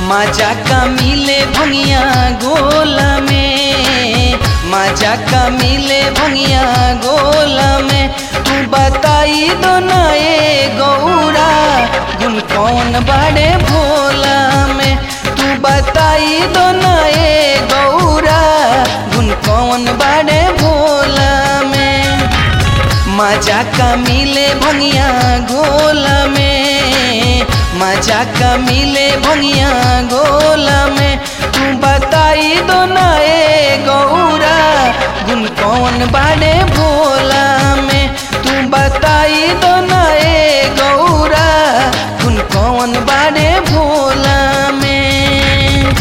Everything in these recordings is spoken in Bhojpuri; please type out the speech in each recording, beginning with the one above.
मजा का मिले भंगिया गोला में मजा का मिले भंगिया गोला में तू बताई दो ना ए गौरा गुन कौन बड़े भोला में तू बताई दो ना ए गौरा गुन कौन बड़े भोला में मजा का मिले भंगिया गोला में मजा का मिले भंगिया गोला में तू बताई दो ना ए गौरा गुन कौन बाड़े भोला में तू बताई दो ना ए गौरा गुन कौन बाड़े भोला में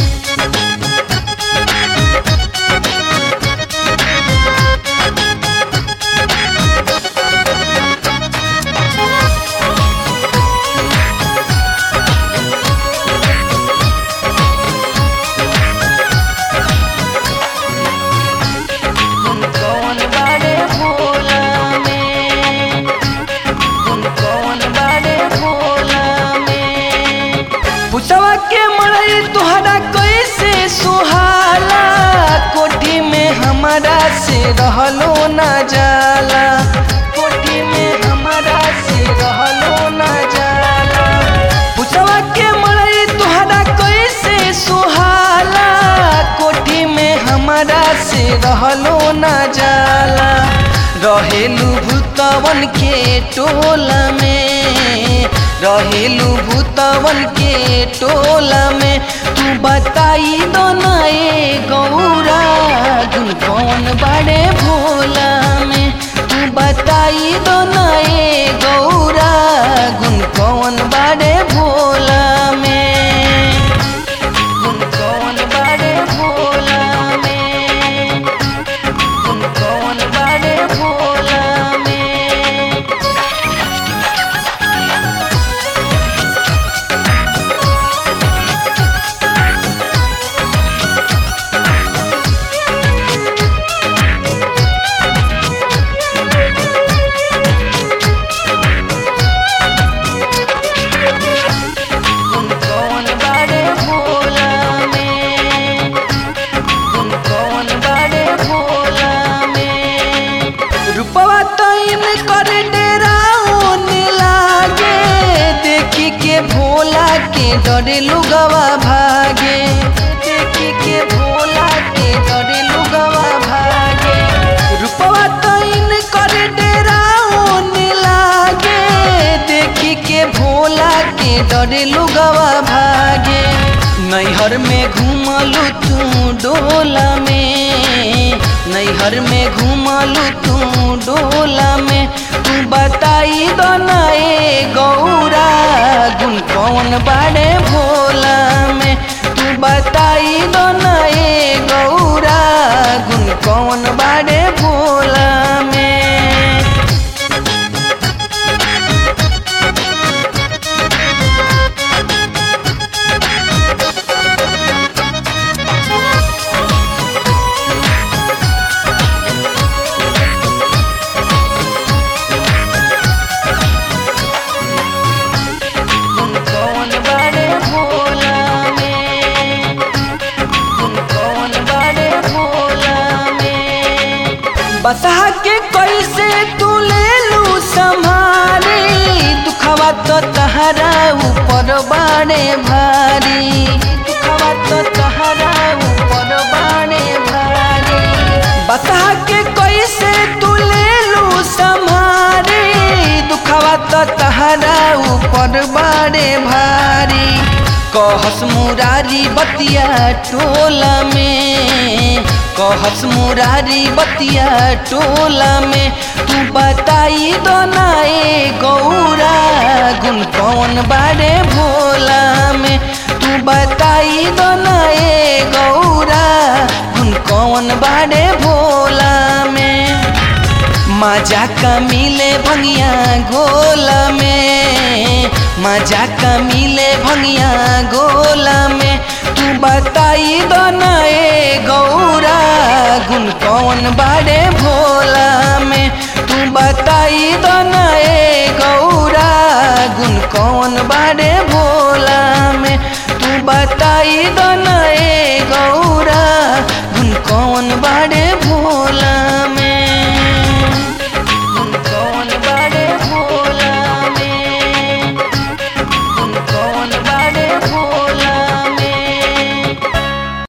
गुन कौन बाड़े भोला में गुन कौन बाड़े भोला में पुसवा के मड़ई तुहरा कैसे सुहाला कोठी में हमारा से रहलो ना जाला कोठी में हमारा से रहलो ना जाला पुसवा के मड़ई तुहरा कैसे सुहाला कोठी में हमारा से रहलो ना जाला रहेलू भूतवन के टोला में रहेलू भूतवन के टोला में तू बताई दो ना ए गौरा गुन कौन बड़े भोला में तू बताई दो ना ए गौरा गुन कौन बड़े भोला में गुन कौन बड़े भोला में गुन कौन बड़े भोला में गुन कौन बड़े भोला में गुन कौन बड़े भोला में रूपवा तैन कर डेराउन लागे देखी के भोला के डरे लुगवा भागे देखी के भोला के डरे लुगवा भागे रूपवा तैन कर डेराउन लागे देखी के भोला के डरे लुगवा भागे नैहर में घूमलू तू डोला में नैहर में घूमलू तू डोला में तू बताई दो ना ए गौरा गुन कौन बाड़े भोला में तू बताई दो ना ए गौरा गुन कौन बाड़े भोला में गुन कौन बड़े भोला में गुन कौन बड़े भोला में बसहा के कैसे तू ले लू संभारी दुखवा तो तहरा ऊपर बाड़े भारी दुखवा तो तहरा ऊपर बाड़े भारी बसहा के कैसे तू ले लू संभारी दुखवा तो तहरा ऊपर बाड़े भारी कहस मुरारी बतिया टोला में कहस मुरारी बतिया टोला में तू बताई दो ना ए गौरा गुन कौन बाड़े भोला में तू बताई दो ना ए गौरा गुन कौन बाड़े भोला में मजा का मिले भंगिया गोला में मजा का मिले भंगिया गोला में तू बताई दो ना ए गौरा गुन कौन बाड़े भोला में तू बताई दो ना ए गौरा गुन कौन बाड़े भोला में तू बता बताई दो